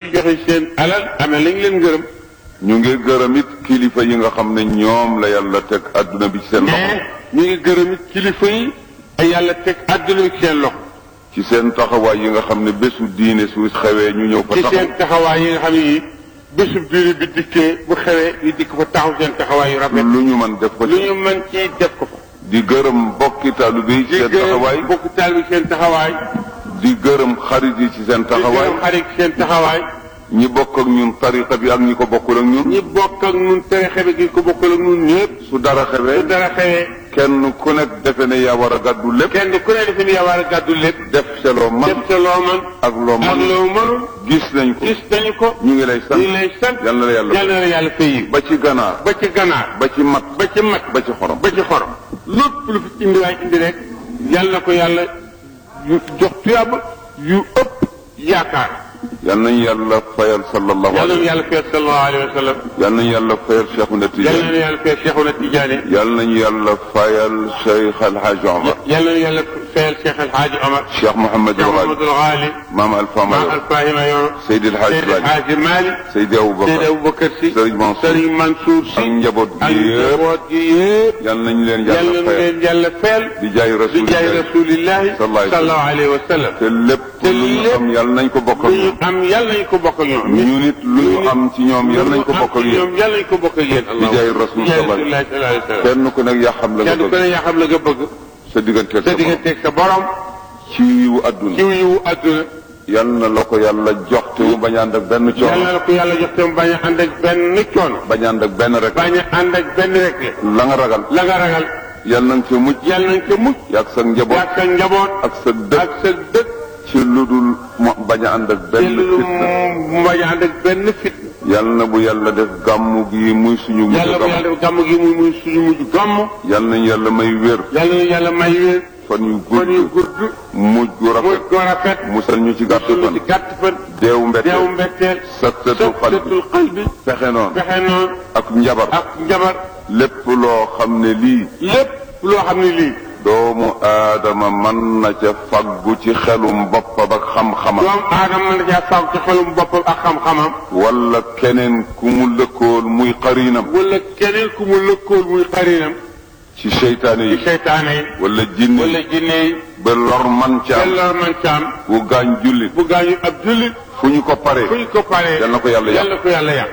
ci joxe seen alal amee lañ leen gërëm ñu ngi gërëm it kilifa yi nga xam ne ñoom la yàlla teg adduna bi ci seen loxo mais ñu ngi gërëm it kilifa yi ay yàlla teg àdduna bi ci seen loxo ci seen taxawaay yi nga xam ne bésu diine su xewee ñu ñëw fa ci taxaw seen taxawaay yi nga xam ne yi bésub diine bi dikkee bu xewee ñu dikk fa taxaw seen taxawaay yu rafet lu ñu mën def ko lu ci ñu mën ci def ko fa di gërëm bokki taalibe yi ci di seen taxawaay gërëm bokk taal bi seen taxawaay di gërëm xarit yi ci seen di taxawaay gërëm xarit seen taxawaay ñi bokk ak ñun tariqa bi ak ñi ko bokkul ak ñun ñi bokk ak nun tere xebe gi ko bokkal ak nun ñëpp su dara su xewee dara xewee kenn ku nekk defe ne yaa war a gàddu lépp kenn ku ne defe ni yaa war a gàddu lépp def ca loo man def ca loo man ak loo ak man loo mënul gis nañ ko gis nañu ko ñu ngi lay sant ñu ngi lay sant yal na la yàlla yal na la yàlla fay yi ba ci ganaar ba ci ganaar ba ci mat ba ci mat ba ci xorom ba ci xorom lépp lu fi indi waay indi rek yal na ko yàlla yu jox tuyaaba yu ëpp yaakaar yal nañu yàlla fayal sallallahu yal na alayhi yàlla fayal sallallahu alayhi wa sallam yal nañu yàlla fayal Cheikhuna yal Tidiane na yàlla fayal Cheikhuna Tidiane yal nañu yàlla fayal Cheikh El Hadj Omar yal na yàlla fayal Cheikh El Hadj Omar Cheikh Mouhamed Cheikh El Ghali Mamadou Ghali Maam Alpha Maam Mayo Alfahima Yoro Seydi El Hadj Seydi El Ibrahima Hadj Malick Seydi Seydi Aboubacar Aboubacar Sy Serigne Mansour Serigne Mansour Sy ak njaboot ak gi yëpp njaboot gi yëpp yal nañu leen yal yàlla na fayal leen yàlla fayal di jaay di jaay rasulillah rasulillahi sallallahu alayhi wa sallam. sallallahu alayhi wa sallam te lépp te lu ñu lépp am yal nañ ko bokk ak lu ñu ñoom am yàlla nañ ko bokk ak ñoom. ñu nit lu ñu am ci ñoom yal nañ ko bokk ak yéen ñoom yàlla nañ ko bokk ak yéen. di jaay rasul di jaay sallallahu rasulillahi sallallahu alayhi wa sallam. kenn ku nekk yaa xam la nga kenn ku bëgg ne yaa xam la nga bëgg. sa digganteeg sa sa borom digganteeg sa borom. ci yiwu adduna ci yiwu àdduna. yal na la ko yàlla jox te mu bañ a ànd ak benn yàlla coono na ko yàlla jox te mu bañ a ànd ak benn coono. bañ a ànd ak benn rek bañ a ànd ak benn rek la. la nga ragal la nga ragal. yal nañ ca mucc yàlla nañ ko mucc. yaag sa njaboot ak sa njaboot. ak sa dëkk ak sa dëkk. ci lu dul mo bañ a ànd ak te benn lu fitna mu bañ a ànd ak benn fit. yal na bu yàlla def gàmmu gi muy suñu mujj yàlla bu gàmm yàlla def gàmm gi muy muy suñu mujj gàmm. yal nañ yàlla may wér yàlla na yàlla may wér. fan yu kon yu gudd gudd. mujj gu muy rafet ko rafet. musal ñu ci gàtt suñu fan ci gàtt fan. deewu mbette deewu mbetteel. saktatul xalbi saktatul xalbi. fexe noonu fexe noonu. ak njabar ak njabar. lépp loo xam ne lii lépp loo xam ne lii. doomu aadama mën na ca faggu ci xelum boppam ak xam-xamam doomu aadama mën na caa faaw ci xelum boppam ak xam-xamam. wala keneen ku mu lëkkool muy xariinam wala keneen ku mu lëkkool muy xarinam. ci seytaane ci yi seytaane yi. wala jinne wala yi jinne yi. ba lor man ca am yàlla man ca am. bu gaañ jullit bu gaañu ab jullit. fu ñu ko paree fu ñu ko paree. yal na ko yàlla yàq yàlla ko yàlla yàq.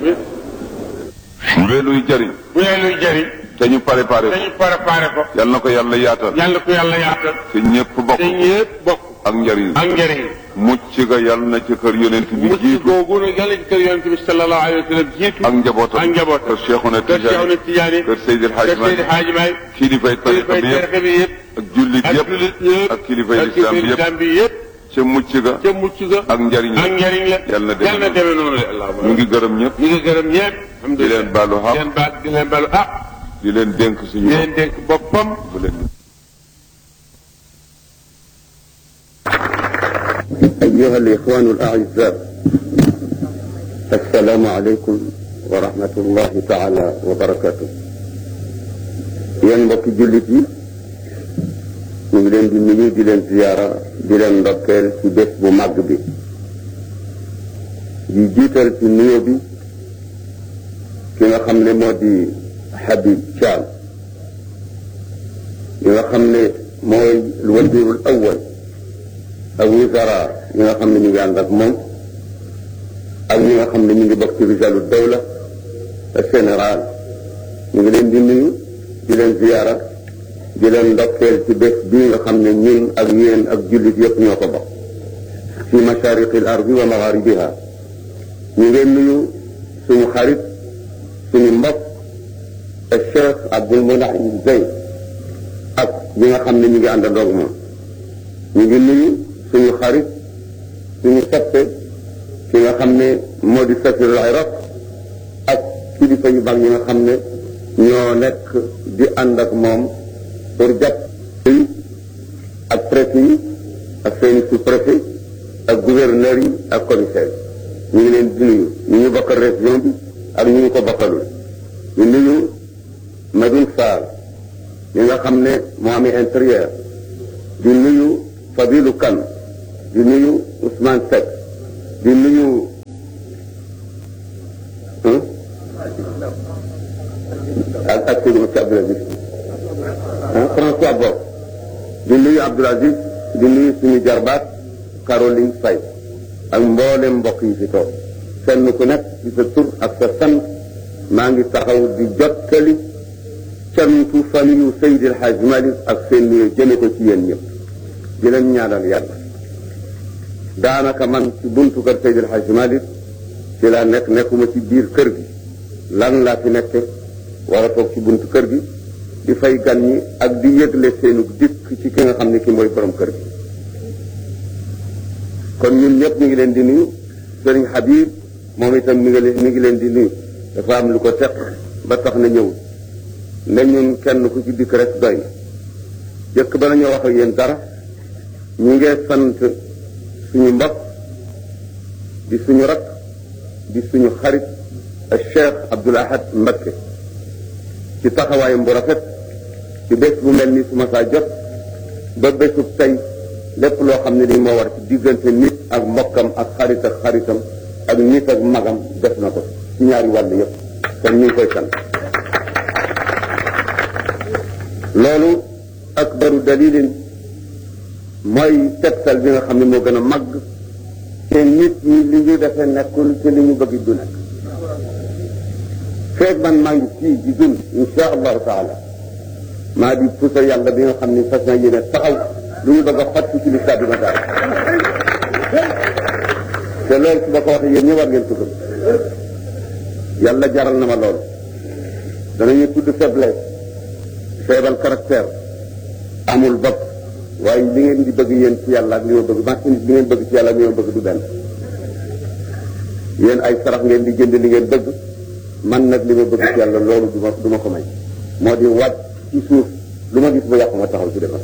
bu dee luy jariñ bu dee luy jëriñ. te ñu préparé ko dañu préparé ko. yal na ko yàlla yaatal yàlla ko yàlla yaatal. te ñépp bokk te ñëpp bokk. ak njariñ ak njëriñ. mucc ga yal na ci kër yonent bi mucc jiitu googu nag yàlla ci kër yonent bi sallallahu alayhi wa sallam jiitu. ak njabootam ak njabootam. kër Cheikhuna kër Cheikhuna Tidiane Tidiane. kër Seydil kër Hadji Seydi Malick Hadji Malick. kilifay tariqa kilifay bi yëpp tariqa bi yëpp. ak jullit ak yëpp jullit yëpp. ak kilifay ak lislaam bi kilifay yëpp lislaam bi yëpp. ca mucc ga ca mucc ga. ak njariñ ak la njëriñ la. Yàlla na demee yàlla na demee noonu la allahumma. ñu ngi gërëm ñëpp ñu ngi gërëm ñëpp. di leen baalu di xaq leen baal di leen baalu ah. di leen dénk suñu di leen dénk boppam. bu leen أيها الإخوان الأعزاء السلام عليكم ورحمة الله تعالى وبركاته yéen mbokki jullit yi ñu ngi leen di nuyu di leen ziyaara di leen ndokkeel ci bés bu màgg bi di jiital ci nuyo bi ki nga xam ne moo di Habib Thiam ki nga xam ne mooy wazirul awwal ak wizara ñi nga xam ne ñu ngi ànd ak moom ak ñi nga xam ne ñu ngi bokk ci rijalu dawla général ñu ngi leen di nuyu di leen ziyaara di leen ndokkeel ci bés bii nga xam ne ñun ak yéen ak jullit yëpp ñoo ko bokk fi mashariqi al ardi wa magharibiha ñu ngeen nuyu suñu xarit suñu mbokk Cheikh Abdul Munaim Zeyn ak ñi nga xam ne ñu ngi ànd ak moom ñu ngi nuyu suñu xarit suñu soppe ki nga xam ne moo di safirul iraq ak kilifa yu mag yi nga xam ne ñoo nekk di ànd ak moom pour jàpp yi ak préfet yi ak seeni sous-préfet ak gouverneur yi ak commissaire ñu ngi leen di nuyu ñu ñu bokkal région bi ak ñu ñu ko bokkalul ñu nuyu Madoune Sarr ñi nga xam ne moo amee intérieur di nuyu Fadilou Kane di nuyu Ousmane Seck di nuyu ak ak Seydou Moussa Abdoul Aziz ah François Bob di nuyu Abdoul Aziz di nuyu suñu jarbaat Caroline Faye ak mboolem mbokk yi fi toog kenn ku nekk ci sa tur ak sa sant maa ngi taxaw di jottali cantu famille Seydi El Hadj Malick ak seen nuyoo jëme ko ci yéen ñëpp di leen ñaanal yàlla daanaka man ci buntu kër Seydi El Hadj Malick ci laa nekk nekkuma ci biir kër gi lan laa fi nekke war a toog ci buntu kër gi di fay gan ñi ak di yëgle seenu dikk ci ki nga xam ne ki mooy borom kër gi kon ñun ñëpp ñu ngi leen di nuyu sëriñ Habib moom itam mi ngi leen mi ngi leen di nuyu dafa am lu ko teq ba tax na ñëw ne ñun kenn ku ci dikk rek doy na jëkk ba nañoo wax ak yéen dara ñu ngi sant suñu mbokk di suñu rak di suñu xarit ak Cheikh Abdoul Ahad Mbacké ci taxawaayam bu rafet ci bés bu mel ni su ma saa jot ba bésub tey lépp loo xam ne ni moo war ci diggante nit ak mbokkam ak xarit ak xaritam ak nit ak magam def na ko ci ñaari wàll yëpp kon ñu ngi koy sant loolu akbaru dalilin mooy tegtal bi nga xam ne moo gën a màgg te nit ñi li ñu defee nekkul te li ñu bëgg du nekk feeg man maa ngi fii di dund insha allahu taala maa di pusa yàlla bi nga xam ne fas na yéene taxaw lu ñu bëgg a xotti ci lislaam bi ma daal te loolu su ma ko waxee yéen ñi war ngeen ko gëm yàlla jaral na ma loolu danañu tudd faiblesse feebal caractère amul bopp waaye li ngeen di bëgg yéen ci yàlla ak li ma bëgg ma li ngeen bëgg ci yàlla ak li ma bëgg du benn yéen ay sarax ngeen di jënd li ngeen bëgg man nag li ma bëgg ci yàlla loolu du ma du ma ko may moo di wàcc ci suuf lu ma gis ba yàqu ma taxaw ci defar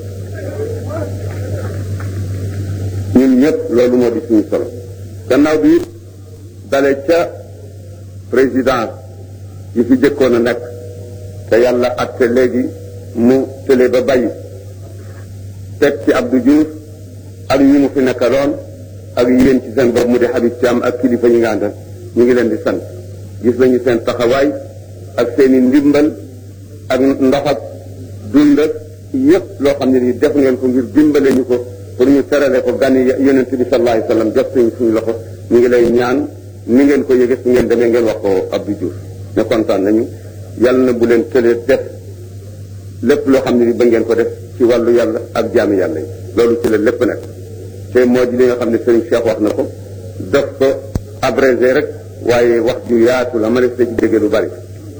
ñun ñëpp loolu moo di suñu solo gannaaw bi it dale ca président yi fi jëkkoon a nekk te yàlla atte léegi mu tële ba bàyyi teg ci Abdou Diouf ak ñi mu fi nekkaloon ak yéen ci seen bopp mu di Habib Thiam ak kilifa ñi nga àndal ñu ngi leen di sant gis nañu seen taxawaay ak seen i ndimbal ak ndox ak dund ak yëpp loo xam ne nii def ngeen ko ngir dimbale ñu ko pour ñu terale ko gan yi yonent bi sallallahu alayhi wasallam jot suñu suñu loxo ñu ngi lay ñaan ni ngeen ko yëge su ngeen demee ngeen wax ko Abdou Diouf ne kontaan nañu yàlla na bu leen tëlee def lépp loo xam ne ni ba ngeen ko def ci wàllu yàlla ak jaami yàlla yi loolu ci la lépp nekk te moo di li nga xam ne Serigne Cheikh wax na ko def ko abrégé rek waaye wax ju yaatu la ma ne ci dégg lu bari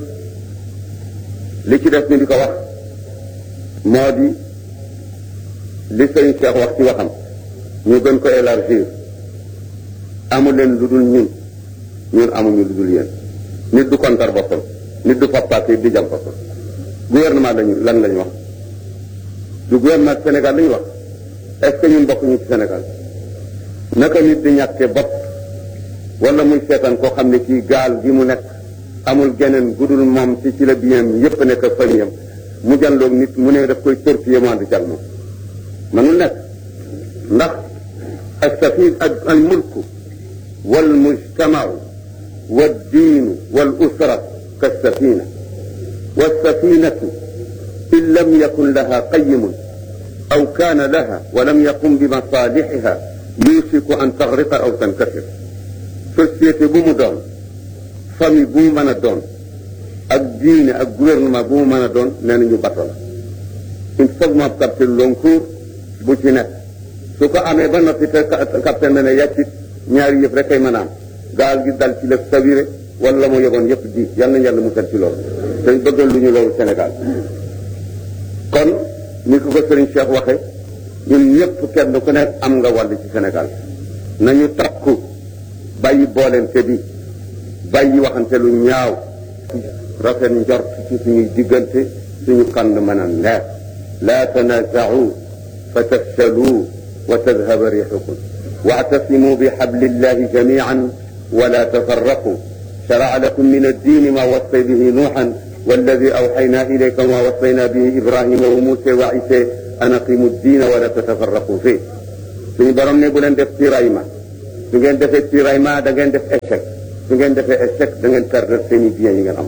li ci def ni di ko wax moo di li Serigne Cheikh wax ci waxam ñu gën ko élargir amu leen lu dul ñun ñun amuñu lu dul yéen nit du kontar boppam nit du fappaake di jam boppam gouvernement lañu lan lañu wax du gouvernement Sénégal lañu wax est-ce que ñun bokk ñu ci Sénégal naka nit di ñàkke bopp wala muy seetaan koo xam ne kii gaal gi mu nekk amul geneen gudul moom ci ci la biyam yépp nekk ak famille am mu janloog nit mu ne daf koy torpiller mu ànd ci ak moom manul nekk ndax as-safin al mulku wal mujtamau wad diinu wal usra kas-safina والسفينة إن لم يكن لها قيم أو كان لها ولم يقم بمصالحها يوشك أن تغرق أو تنكسر société bu mu doon famille bu mu mën a doon ak diine ak gouvernement bu mu mën a doon nee nañu bato la il faut mu am capitaine Loncourt bu ci nekk su ko amee ba noppi te capitaine na ne yàccit ñaari yëpp rek kay mën a am gaal gi dal ci la sabire wala mu yeboon yëpp di yal nañu yàlla musal ci loolu dañ bëggal lu ñu loolu Sénégal kon ni ko ko Serigne Cheikh waxe ñun ñëpp kenn ku nekk am nga wàll ci Sénégal nañu takku bàyyi boolente bi bàyyi waxante lu ñaaw rafet njort ci suñuy diggante suñu kand mën a leer laa tanaaza'u fa tafshalu wa tadhaba riixukum wa'tasimu bi hablillahi jamii'an wa la tafarraqu شرع لكم من الدين ما وصي به نوحا والذي أوحينا إليك ما وصينا به إبراهيم وموسى وعيسى أن أقيموا الدين ولا تتفرقوا فيه suñu borom ne bu leen def tiraillement su ngeen defee tiraillement da ngeen def échec su ngeen defee échec da ngeen perdre seen i biens yi ngeen am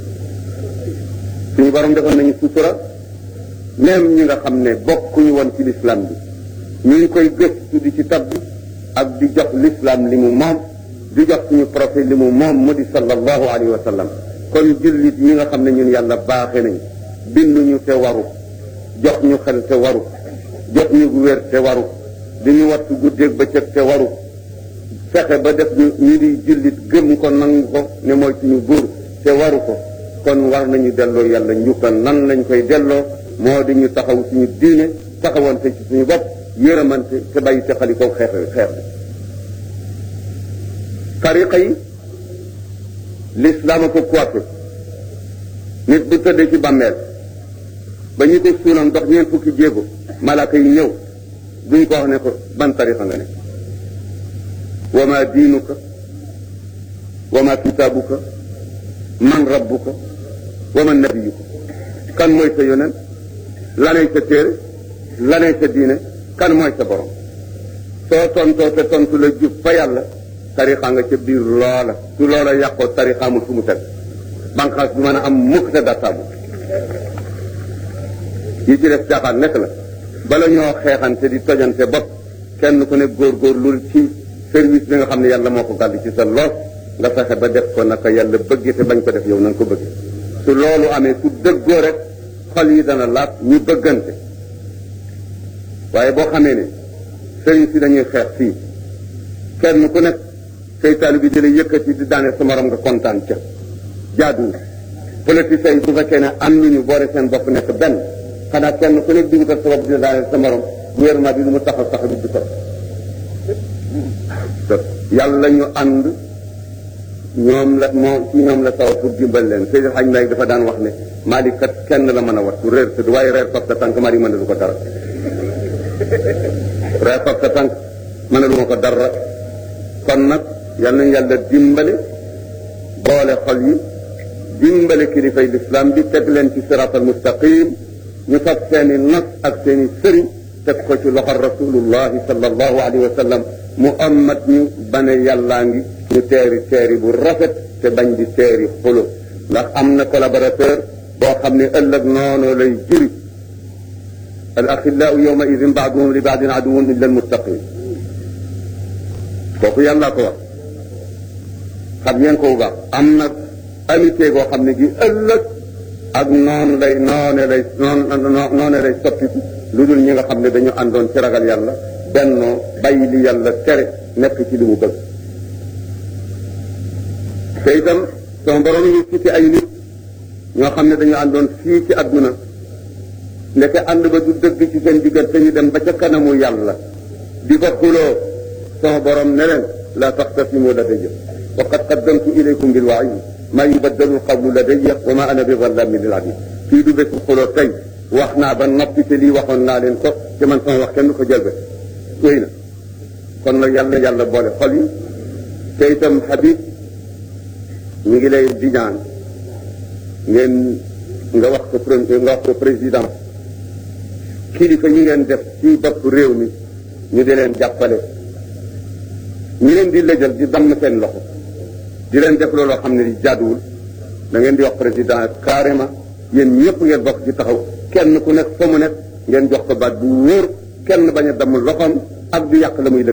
suñu borom defoon nañu sutura même ñi nga xam ne bokkuñu woon ci l'islam bi ñu ngi koy gëstu di ci tabbi ak di jox l'islam li mu moom di jox suñu prophète li mu moom mu di sallallahu alayhi wa sallam kon jullit ñi nga xam ne ñun yàlla baaxe nañ binduñu te waru jox ñu xel te waru jox ñu wér te waru di ñu wattu guddeeg bëccëg te waru fexe ba def ñu ñu di jullit gëm ko nangu ko ne mooy suñu buur te waru ko kon war nañu delloo yàlla njukkal nan lañ koy delloo moo di ñu taxaw suñu diine taxawante ci suñu bopp yërëmante te bàyyi texali ko xeex xeex tariqa yi l'islam a ko coiffé nit bu tëddee ci bàmmeel ba ñu ko suulam dox ñeent fukki jéego malaaka yi ñëw duñ ko wax ne ko ban tariqa nga ne wa ma diinuka wa ma kitaabuka man rabbuka wa man nabiyuka kan mooy sa yonent lanay sa téere lanay sa diine kan mooy sa borom soo tontoo te tontu la jub fa yàlla tarixa nga ca biir loola su loola yàqoo tarixa amul fu mu teg banqaas du mën a am mukk te dattaabu yi ci def caaxaan nekk la bala ñoo xeexante di tojante bopp kenn ku ne góorgóorlu ci service bi nga xam ne yàlla moo ko gàll ci sa loos nga fexe ba def ko naka yàlla bëggee te bañ ko def yow na nga ko bëggee su loolu amee su dëggoo rek xol yi dana laat ñu bëggante waaye boo xamee ne sëriñ si dañuy xeex fii kenn ku nekk say taali bi di la yëkkati di daane sa morom nga kontaan ca jaaduwul politiciens yi bu fekkee ne am lu ñu boole seen bopp nekk benn xanaa kenn ku nekk dugutal sa bopp di daane sa morom gouvernement bi lu mu taxaw taxaw bi du ko yàlla ñu ànd ñoom la moo ci ñoom la taw pour dimbal leen Seydou Hadj Mbaye dafa daan wax ne Malick kat kenn la mën a wat ku réer tëdd waaye reer fab sa tànk Malick mën na du ko dara reer fab sa tànk mën na du ma ko dara kon nag yal nañu yàlla dimbale boole xol yi dimbale kilifay l'islam bi teg leen ci siratal mustaqim ñu fab seeni nas ak seeni sëriñ teg ko ci loxo rasulullahi sallallahu alayhi wa sallam mu amat ñu bane yàllaa ngi ñu teeri teeri bu rafet te bañ di teeri xulo ndax am na collaborateur boo xam ne ëllëg noonu lay juri al axillaau yawma idin baaduhum li baadin aduwun illa almuttaqin kooku yàllaa ko wax xam ngeen ko bu baax am na amitié goo xam ne gi ëllëg ak noonu lay noone lay noone lay soppiku lu dul ñi nga xam ne dañu àndoon ci ragal yàlla bennoo bàyyi li yàlla tere nekk ci li mu bëgg te itam sama borom ñu ci ay nit ñoo xam ne dañu àndoon fii ci àdduna ndeke ànd ba du dëgg ci seen diggante ñu dem ba ca kanamu yàlla di fa xuloo sama borom ne leen la taxtasimu ladayya wa qad qaddamtu ilaykum bil wa'i ma yubaddalu alqawlu ladayya wa ma ana bi zallamin lil abid fii du bésu xuloo tey wax naa ba noppi te lii waxoon naa leen ko te man sama wax kenn du ko jël ba wéy na kon nag yàlla yàlla boole xol yi te itam Habib ñu ngi lay di ñaan ngeen nga wax ko nga wax ko président kilifa yi ngeen def ci bopp réew mi ñu di leen jàppale ñi leen di lëjal di damm seen loxo di leen def looloo xam ne di jaaduwul da ngeen di wax président carrément yéen ñëpp ngeen bokk ci taxaw kenn ku nekk fa mu nekk ngeen jox ko baat bu wóor kenn bañ a damm loxoom ak du yàq la muy liggéey